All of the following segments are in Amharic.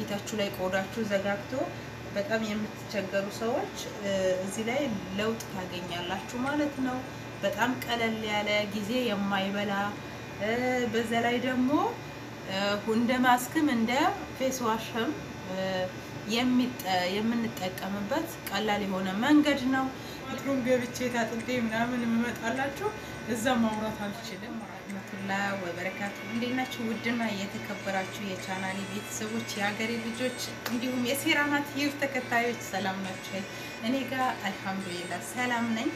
ፊታችሁ ላይ ቆዳችሁ ዘጋግቶ በጣም የምትቸገሩ ሰዎች እዚህ ላይ ለውጥ ታገኛላችሁ ማለት ነው። በጣም ቀለል ያለ ጊዜ የማይበላ በዛ ላይ ደግሞ እንደ ማስክም እንደ ፌስ ዋሽም የምንጠቀምበት ቀላል የሆነ መንገድ ነው። ትሩም ገብቼ ታጥቤ ምናምን የምመጣላችሁ እዛ ማውራት አልችልም። ረህመቱላ ወበረካቱ እንዴት ናችሁ? ውድና የተከበራችሁ የቻናሌ ቤተሰቦች፣ የሀገሬ ልጆች እንዲሁም የሴራናት ዩብ ተከታዮች ሰላም ናቸው? እኔ ጋር አልሐምዱሊላ ሰላም ነኝ።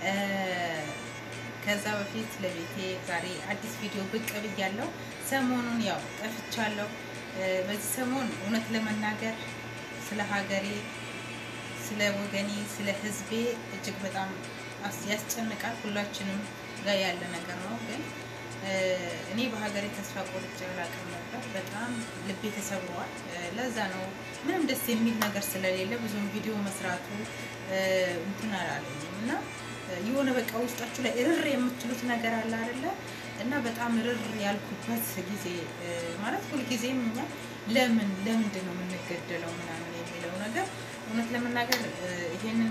ከዛ በፊት ለቤቴ ዛሬ አዲስ ቪዲዮ ብቅ ብያለሁ። ሰሞኑን ያው ጠፍቻለሁ። በዚህ ሰሞን እውነት ለመናገር ስለ ሀገሬ፣ ስለ ወገኔ፣ ስለ ሕዝቤ እጅግ በጣም ያስጨንቃል። ሁላችንም ጋር ያለ ነገር ነው። ግን እኔ በሀገሬ ተስፋ ቆርጬ አላውቅም ነበር። በጣም ልቤ ተሰብሯል። ለዛ ነው ምንም ደስ የሚል ነገር ስለሌለ ብዙም ቪዲዮ መስራቱ እንትን አላለኝም እና የሆነ በቃ ውስጣችሁ ላይ እርር የምትሉት ነገር አለ አይደለ? እና በጣም እርር ያልኩበት ጊዜ ማለት ሁልጊዜም እኛ ለምን ለምንድን ነው የምንገደለው ምናምን የሚለው ነገር እውነት ለመናገር ይሄንን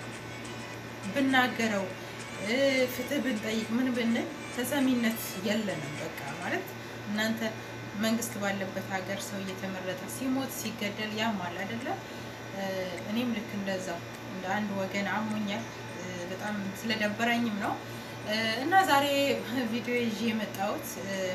ብናገረው ፍትህ ብንጠይቅ ምን ብንል ተሰሚነት የለንም። በቃ ማለት እናንተ መንግስት ባለበት ሀገር ሰው እየተመረጠ ሲሞት ሲገደል ያማል አይደለ? እኔም ልክ እንደዛው እንደ አንድ ወገን አሞኛል። በጣም ስለደበረኝም ነው እና ዛሬ ቪዲዮ ይዤ የመጣሁት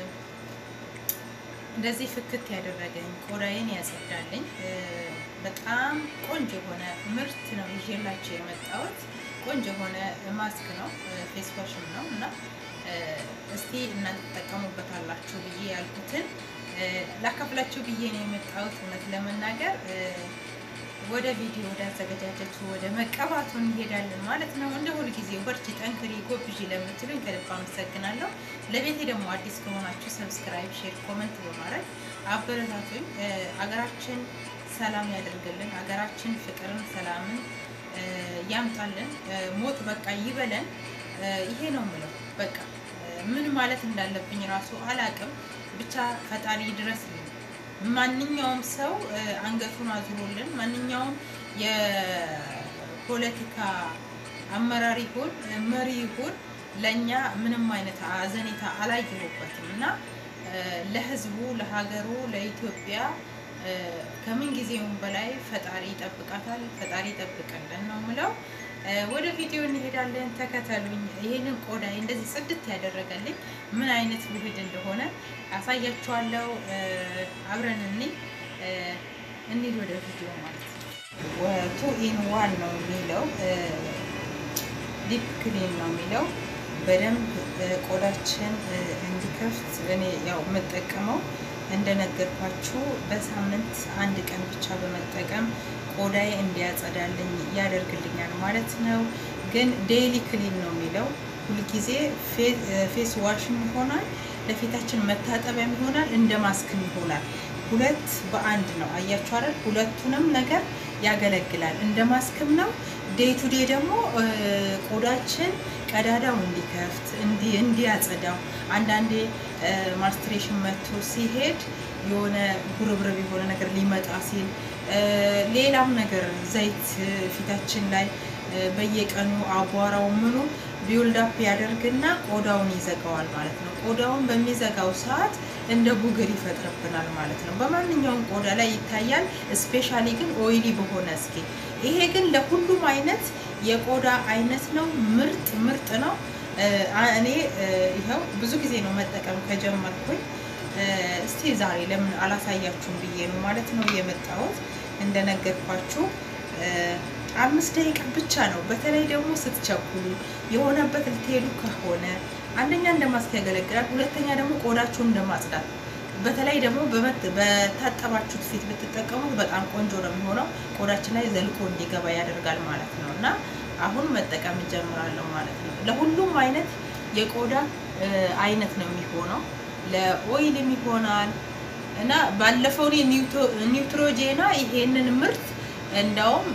እንደዚህ ፍክት ያደረገኝ ቆዳዬን ያጸዳልኝ በጣም ቆንጆ የሆነ ምርት ነው ይዤላቸው የመጣሁት። ቆንጆ የሆነ ማስክ ነው፣ ፌስ ዋሽም ነው እና እስቲ እናንተ ትጠቀሙበታላችሁ ብዬ ያልኩትን ላካፍላችሁ ብዬ ነው የመጣሁት። እውነት ለመናገር ወደ ቪዲዮ ወደ አዘገጃጀቱ ወደ መቀባቱ እንሄዳለን ማለት ነው። እንደ ሁል ጊዜ በርቺ፣ ጠንክሪ፣ ጎብዢ ለምትሉኝ ከልብ አመሰግናለሁ። ለቤቴ ደግሞ አዲስ ከሆናችሁ ሰብስክራይብ፣ ሼር፣ ኮመንት በማድረግ አበረታቱኝ። አገራችን ሰላም ያደርግልን። አገራችን ፍቅርን፣ ሰላምን ያምጣልን። ሞት በቃ ይበለን። ይሄ ነው የምለው። በቃ ምን ማለት እንዳለብኝ ራሱ አላቅም። ብቻ ፈጣሪ ድረስ ማንኛውም ሰው አንገቱን አዙሮልን ማንኛውም የፖለቲካ አመራር ይሁን መሪ ይሁን ለእኛ ምንም አይነት አዘኔታ አላየሁበትም እና ለሕዝቡ ለሀገሩ ለኢትዮጵያ ከምን ጊዜውም በላይ ፈጣሪ ይጠብቃታል። ፈጣሪ ይጠብቅልን ነው ምለው። ወደ ቪዲዮ እንሄዳለን። ተከተሉኝ። ይሄንን ቆዳ እንደዚህ ጽድት ያደረገልኝ ምን አይነት ውህድ እንደሆነ አሳያችኋለሁ። አብረን እኔ እንሂድ ወደ ቪዲዮ ማለት ነው። ቱ ኢን ዋን ነው የሚለው ዲፕ ክሊን ነው የሚለው በደንብ ቆዳችን እንዲከፍት እኔ ያው የምጠቀመው እንደነገርኳችሁ በሳምንት አንድ ቀን ብቻ በመጠቀም ቆዳዬ እንዲያጸዳልኝ ያደርግልኛል ማለት ነው። ግን ዴይሊ ክሊን ነው የሚለው ሁልጊዜ ፌስ ዋሽም ይሆናል፣ ለፊታችን መታጠቢያም ይሆናል፣ እንደ ማስክም ይሆናል። ሁለት በአንድ ነው። አያችሁ አይደል? ሁለቱንም ነገር ያገለግላል። እንደ ማስክም ነው። ዴይ ቱ ዴይ ደግሞ ቆዳችን ቀዳዳው እንዲከፍት እንዲያጸዳው አንዳንዴ ማስትሬሽን መጥቶ ሲሄድ የሆነ ጉርብርብ የሆነ ነገር ሊመጣ ሲል ሌላም ነገር ዘይት ፊታችን ላይ በየቀኑ አቧራው ምኑ ቢውልዳፕ ያደርግና ቆዳውን ይዘጋዋል ማለት ነው። ቆዳውን በሚዘጋው ሰዓት እንደ ቡግር ይፈጥርብናል ማለት ነው። በማንኛውም ቆዳ ላይ ይታያል። ስፔሻሊ ግን ኦይሊ በሆነ እስኪ ይሄ ግን ለሁሉም አይነት የቆዳ አይነት ነው። ምርጥ ምርጥ ነው። እኔ ይኸው ብዙ ጊዜ ነው መጠቀም ከጀመርኩኝ። እስቲ ዛሬ ለምን አላሳያችሁም ብዬ ነው ማለት ነው የመጣሁት። እንደነገርኳችሁ አምስት ደቂቃ ብቻ ነው። በተለይ ደግሞ ስትቸኩሉ የሆነበት ልትሄዱ ከሆነ አንደኛ እንደማስክ ያገለግላል፣ ሁለተኛ ደግሞ ቆዳችሁን እንደማጽዳት በተለይ ደግሞ በታጠባችሁት ፊት ብትጠቀሙት በጣም ቆንጆ ነው የሚሆነው። ቆዳችን ላይ ዘልቆ እንዲገባ ያደርጋል ማለት ነው እና አሁን መጠቀም እንጀምራለሁ ማለት ነው። ለሁሉም አይነት የቆዳ አይነት ነው የሚሆነው። ለኦይልም ይሆናል እና ባለፈው ኒውትሮጄና ይሄንን ምርት እንዳውም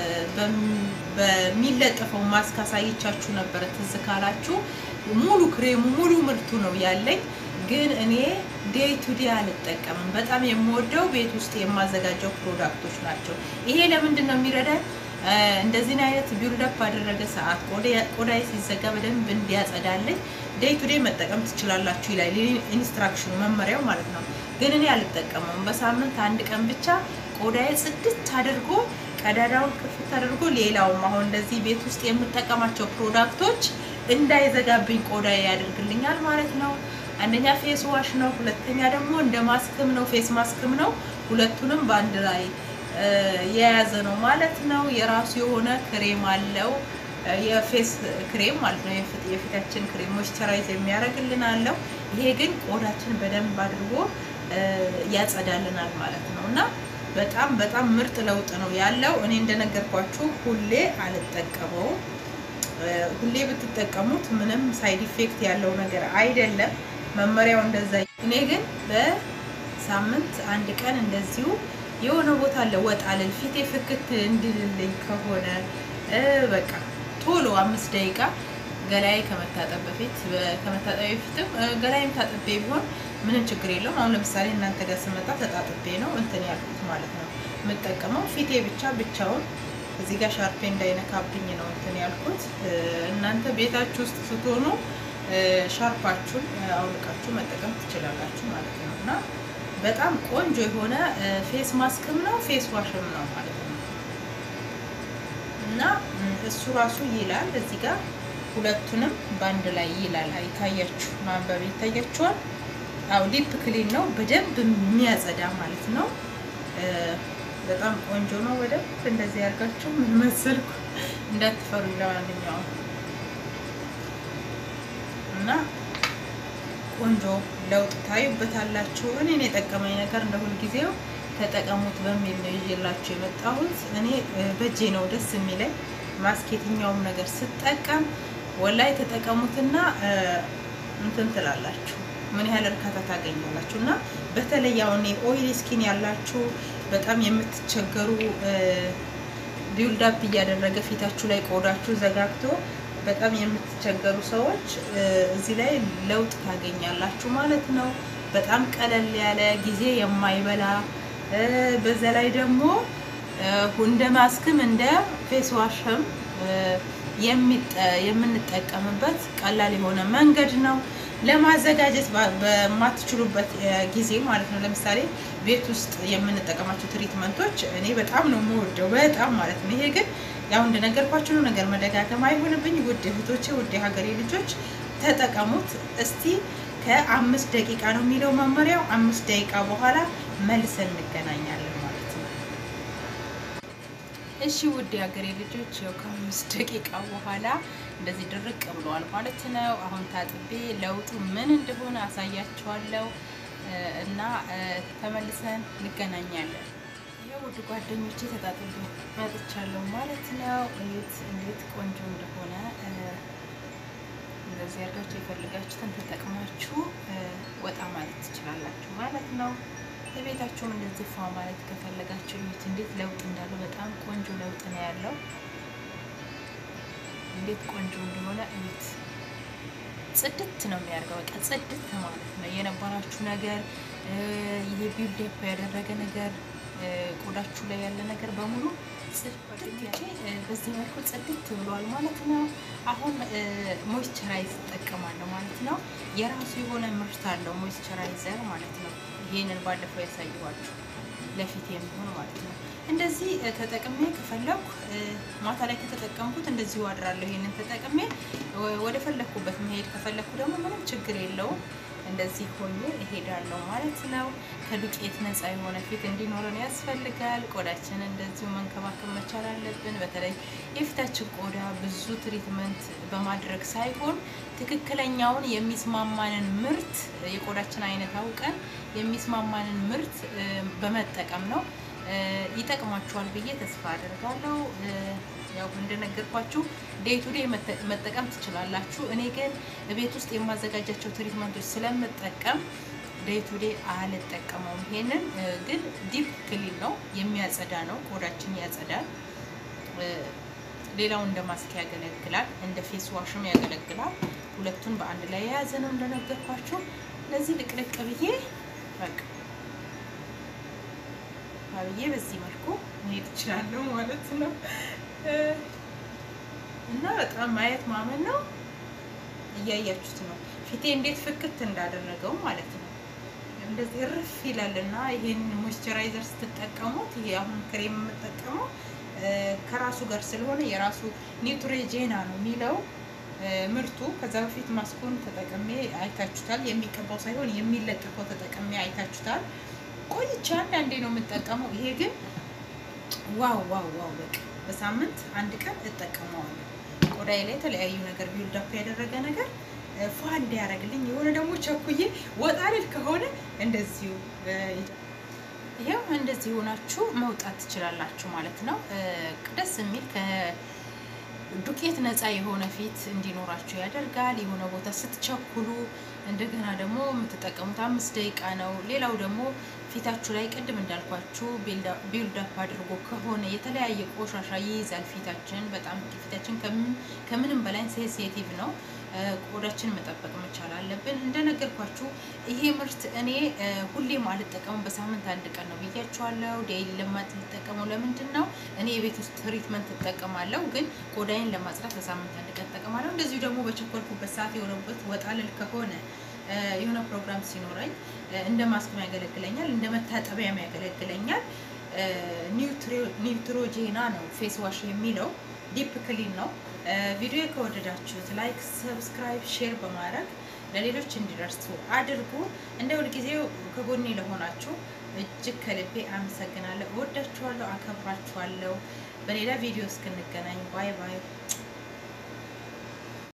በሚለጠፈው ማስክ አሳይቻችሁ ነበረ። ትዝ ካላችሁ ሙሉ ክሬሙ ሙሉ ምርቱ ነው ያለኝ። ግን እኔ ዴይ ቱ ዴይ አልጠቀምም። በጣም የምወደው ቤት ውስጥ የማዘጋጀው ፕሮዳክቶች ናቸው። ይሄ ለምንድን ነው የሚረዳኝ? እንደዚህን አይነት ቢልደፕ ባደረገ ሰዓት ቆዳዬ ሲዘጋ በደንብ እንዲያጸዳልኝ ዴይ ቱ ዴይ መጠቀም ትችላላችሁ ይላል ኢንስትራክሽኑ፣ መመሪያው ማለት ነው። ግን እኔ አልጠቀመውም። በሳምንት አንድ ቀን ብቻ ቆዳዬ ጽድት አድርጎ ቀዳዳውን ክፍት አድርጎ ሌላውም አሁን እንደዚህ ቤት ውስጥ የምጠቀማቸው ፕሮዳክቶች እንዳይዘጋብኝ ቆዳዬ ያደርግልኛል ማለት ነው። አንደኛ ፌስ ዋሽ ነው፣ ሁለተኛ ደግሞ እንደ ማስክም ነው፣ ፌስ ማስክም ነው። ሁለቱንም በአንድ ላይ የያዘ ነው ማለት ነው። የራሱ የሆነ ክሬም አለው፣ የፌስ ክሬም ማለት ነው። የፊታችን ክሬም ሞይስቸራይዝ የሚያደርግልን አለው። ይሄ ግን ቆዳችን በደንብ አድርጎ ያጸዳልናል ማለት ነው እና በጣም በጣም ምርጥ ለውጥ ነው ያለው። እኔ እንደነገርኳችሁ ሁሌ አልጠቀመውም። ሁሌ ብትጠቀሙት ምንም ሳይድ ኢፌክት ያለው ነገር አይደለም። መመሪያው እንደዛ። እኔ ግን በሳምንት አንድ ቀን እንደዚሁ የሆነ ቦታ አለ ወጣ ልል ፊቴ ፍክት እንድልልኝ ከሆነ በቃ ቶሎ አምስት ደቂቃ ገላዬ ከመታጠብ በፊት ከመታጠብ በፊትም ገላዬም ታጥቤ ቢሆን ምንም ችግር የለውም። አሁን ለምሳሌ እናንተ ጋር ስመጣ ተጣጥቤ ነው እንትን ያልኩት ማለት ነው የምጠቀመው ፊቴ ብቻ ብቻውን እዚህ ጋር ሻርፔ እንዳይነካብኝ ነው እንትን ያልኩት። እናንተ ቤታችሁ ውስጥ ስትሆኑ ሻርፓችሁን አውልቃችሁ መጠቀም ትችላላችሁ ማለት ነው እና በጣም ቆንጆ የሆነ ፌስ ማስክም ነው ፌስ ዋሽም ነው ማለት ነው እና እሱ ራሱ ይላል እዚህ ጋር ሁለቱንም በአንድ ላይ ይላል። አይታያችሁ ማንበብ ይታያችኋል። አው ዲፕ ክሊን ነው በደንብ የሚያጸዳ ማለት ነው። በጣም ቆንጆ ነው። በደንብ እንደዚህ ያርጋችሁ ምን መሰልኩ እንዳትፈሩ። ለማንኛውም እና ቆንጆ ለውጥ ታዩበታላችሁ። እኔን የጠቀመኝ ነገር እንደ ሁልጊዜው ተጠቀሙት በሚል ነው ይዤላችሁ የመጣሁት። እኔ በእጄ ነው ደስ የሚለኝ ማስክ የትኛውም ነገር ስጠቀም ወላይ ተጠቀሙትና እንትን ትላላችሁ ምን ያህል እርካታ ታገኛላችሁ። እና በተለይ አሁን ኦይል ስኪን ያላችሁ በጣም የምትቸገሩ ቢውልዳፕ እያደረገ ፊታችሁ ላይ ቆዳችሁ ዘጋግቶ በጣም የምትቸገሩ ሰዎች እዚህ ላይ ለውጥ ታገኛላችሁ ማለት ነው። በጣም ቀለል ያለ ጊዜ የማይበላ በዛ ላይ ደግሞ እንደ ማስክም እንደ ፌስ ዋሽም የምንጠቀምበት ቀላል የሆነ መንገድ ነው። ለማዘጋጀት በማትችሉበት ጊዜ ማለት ነው። ለምሳሌ ቤት ውስጥ የምንጠቀማቸው ትሪትመንቶች እኔ በጣም ነው የምወደው፣ በጣም ማለት ነው። ይሄ ግን ያው እንደነገርኳችሁ ነው፣ ነገር መደጋገም አይሆንብኝ። ውድ እህቶቼ፣ ውድ የሀገሬ ልጆች ተጠቀሙት እስቲ። ከአምስት ደቂቃ ነው የሚለው መመሪያው። አምስት ደቂቃ በኋላ መልሰን እንገናኛለን ማለት ነው። እሺ ውድ የሀገሬ ልጆች ያው ከአምስት ደቂቃ በኋላ እንደዚህ ድርቅ ብለዋል ማለት ነው። አሁን ታጥቤ ለውጡ ምን እንደሆነ አሳያችኋለሁ እና ተመልሰን እንገናኛለን። ይኸው ውድ ጓደኞቼ ተጣጥቤ መጥቻለሁ ማለት ነው። እዩት እንዴት ቆንጆ እንደሆነ። እንደዚህ አድርጋችሁ የፈልጋችሁትን ተጠቅማችሁ ወጣ ማለት ትችላላችሁ ማለት ነው። የቤታችሁም እንደዚህ ፏ ማለት ከፈለጋችሁ እዩት እንዴት ለውጥ እንዳለው። በጣም ቆንጆ ለውጥ ነው ያለው። እንዴት ቆንጆ እንደሆነ እዩት። ጽድት ነው የሚያደርገው። በቃ ጽድት ማለት ነው የነበራችሁ ነገር ይሄ ቢልዴፕ ያደረገ ነገር ቆዳችሁ ላይ ያለ ነገር በሙሉ ጽድት በዚህ መልኩ ጽድት ብሏል ማለት ነው። አሁን ሞይስቸራይዝ እጠቀማለሁ ማለት ነው። የራሱ የሆነ ምርት አለው ሞይስቸራይዘር ማለት ነው። ይሄንን ባለፈው ያሳየኋችሁ ለፊት የሚሆን ማለት ነው። እንደዚህ ተጠቅሜ ከፈለኩ ማታ ላይ ከተጠቀምኩት እንደዚሁ አድራለሁ። ይሄንን ተጠቅሜ ወደ ፈለኩበት መሄድ ከፈለኩ ደግሞ ምንም ችግር የለውም። እንደዚህ ሆኜ እሄዳለሁ ማለት ነው። ከዱቄት ነፃ የሆነ ፊት እንዲኖረን ያስፈልጋል። ቆዳችን እንደዚሁ መንከባከብ መቻል አለብን። በተለይ የፊታችን ቆዳ ብዙ ትሪትመንት በማድረግ ሳይሆን ትክክለኛውን የሚስማማንን ምርት የቆዳችን አይነት አውቀን የሚስማማንን ምርት በመጠቀም ነው። ይጠቅማችኋል ብዬ ተስፋ አደርጋለሁ። ያው እንደነገርኳችሁ ዴይ ቱ ዴይ መጠቀም ትችላላችሁ። እኔ ግን ቤት ውስጥ የማዘጋጃቸው ትሪትመንቶች ስለምጠቀም ዴይ ቱ ዴይ አልጠቀመውም። ይሄንን ግን ዲፕ ክሊን ነው፣ የሚያጸዳ ነው፣ ቆዳችን ያጸዳል። ሌላው እንደ ማስክ ያገለግላል፣ እንደ ፌስ ዋሽም ያገለግላል። ሁለቱን በአንድ ላይ የያዘ ነው እንደነገርኳችሁ። ለዚህ ልቅልቅ ብዬ በቃ ብዬ በዚህ መልኩ መሄድ እችላለሁ ማለት ነው። እና በጣም ማየት ማመን ነው። እያያችሁት ነው ፊቴ እንዴት ፍክት እንዳደረገው ማለት ነው። እንደዚህ እርፍ ይላል እና ይህን ሞይስቸራይዘር ስትጠቀሙት ይሄ አሁን ክሬም የምጠቀመው ከራሱ ጋር ስለሆነ የራሱ ኒውትሬጄና ነው የሚለው ምርቱ። ከዛ በፊት ማስኩን ተጠቅሜ አይታችሁታል። የሚቀባው ሳይሆን የሚለጠፈው ተጠቅሜ አይታችሁታል። ቆይቼ አንዳንዴ ነው የምጠቀመው። ይሄ ግን ዋው ዋው ዋው በቃ በሳምንት አንድ ቀን እጠቀመዋለሁ። ቆዳዬ ላይ የተለያዩ ነገር ቢውልዳፕ ያደረገ ነገር ፏ እንዲያደርግልኝ የሆነ ደግሞ ቸኩዬ ወጣ ልል ከሆነ እንደዚሁ ይሄው እንደዚህ ሆናችሁ መውጣት ትችላላችሁ ማለት ነው። ደስ የሚል ከዱቄት ነፃ የሆነ ፊት እንዲኖራችሁ ያደርጋል። የሆነ ቦታ ስትቸኩሉ እንደገና ደግሞ የምትጠቀሙት አምስት ደቂቃ ነው። ሌላው ደግሞ ፊታችሁ ላይ ቅድም እንዳልኳችሁ ቢልዳፕ አድርጎ ከሆነ የተለያየ ቆሻሻ ይይዛል ፊታችን። በጣም ፊታችን ከምንም በላይ ሴንሲቲቭ ነው። ቆዳችን መጠበቅ መቻል አለብን። እንደነገርኳችሁ ይሄ ምርት እኔ ሁሌም አልጠቀመው፣ በሳምንት አንድ ቀን ነው ብያችኋለሁ። ዴይሊ ለማት ልጠቀመው ለምንድን ነው እኔ የቤት ውስጥ ትሪትመንት እጠቀማለሁ፣ ግን ቆዳዬን ለማጽዳት በሳምንት አንድ ቀን እጠቀማለሁ። እንደዚሁ ደግሞ በቸኮልኩበት ሰዓት የሆነበት ወጣ ልል ከሆነ የሆነ ፕሮግራም ሲኖረኝ እንደ ማስክም ያገለግለኛል፣ እንደ መታጠቢያም ያገለግለኛል። ኒውትሮጄና ነው ፌስ ዋሽ የሚለው ዲፕ ክሊን ነው። ቪዲዮ ከወደዳችሁት ላይክ፣ ሰብስክራይብ፣ ሼር በማድረግ ለሌሎች እንዲደርሱ አድርጉ። እንደ ሁልጊዜው ከጎኔ ለሆናችሁ እጅግ ከልቤ አመሰግናለሁ። እወዳችኋለሁ፣ አከብራችኋለሁ። በሌላ ቪዲዮ እስክንገናኝ ባይ ባይ።